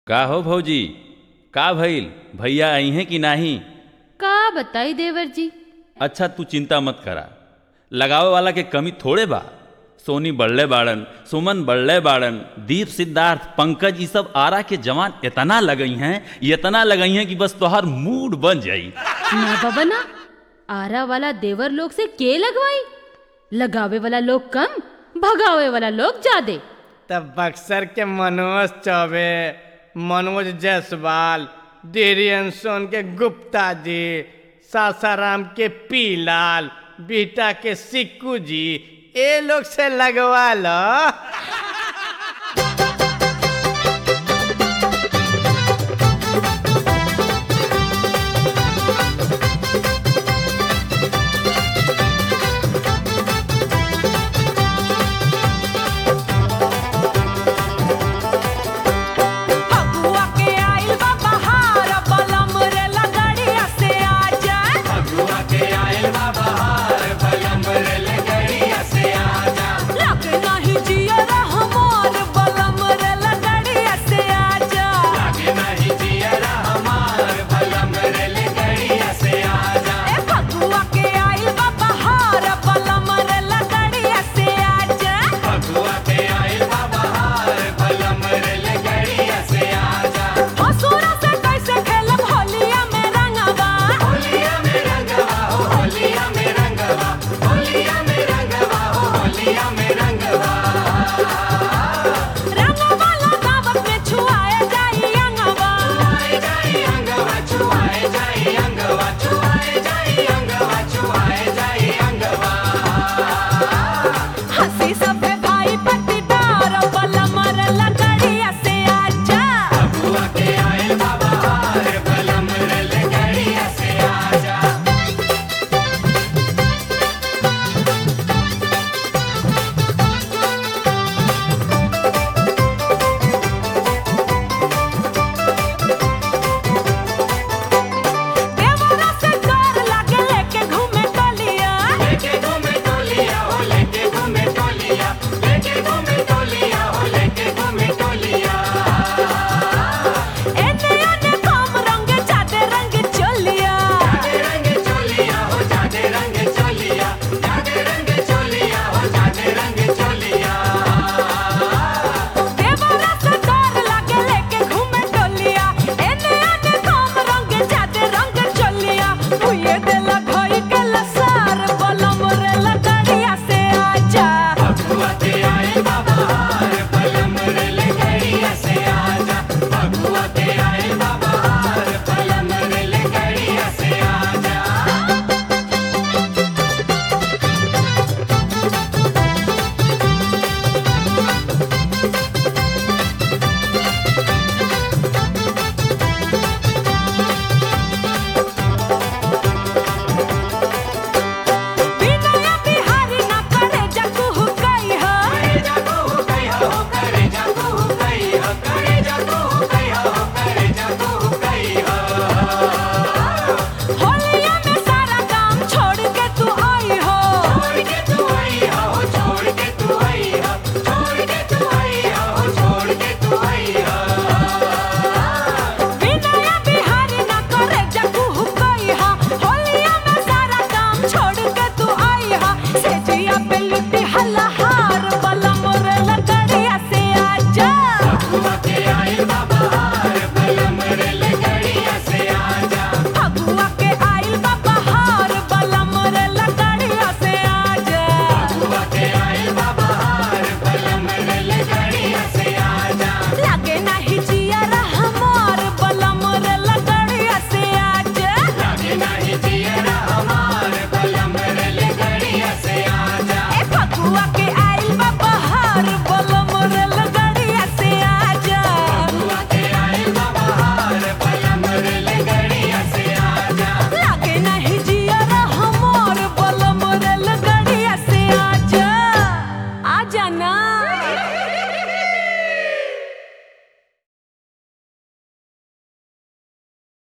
का हो भौजी का भइल भैया आई हैं कि नाही का बताई देवर जी अच्छा तू चिंता मत करा लगावे वाला के कमी थोड़े बा सोनी बढ़ले बाड़न सुमन बढ़ले बाड़न दीप सिद्धार्थ पंकज ये सब आरा के जवान इतना लगई हैं इतना लगई हैं कि बस तोहार मूड बन जाई ना बाबा ना आरा वाला देवर लोग से के लगवाई लगावे वाला लोग कम भगावे वाला लोग ज्यादा तब बक्सर के मनोज चौबे मनोज जायसवाल धीरेन सोन के गुप्ता जी सासाराम के पीलाल बीटा के सिक्कू जी ये लोग से लगवा लो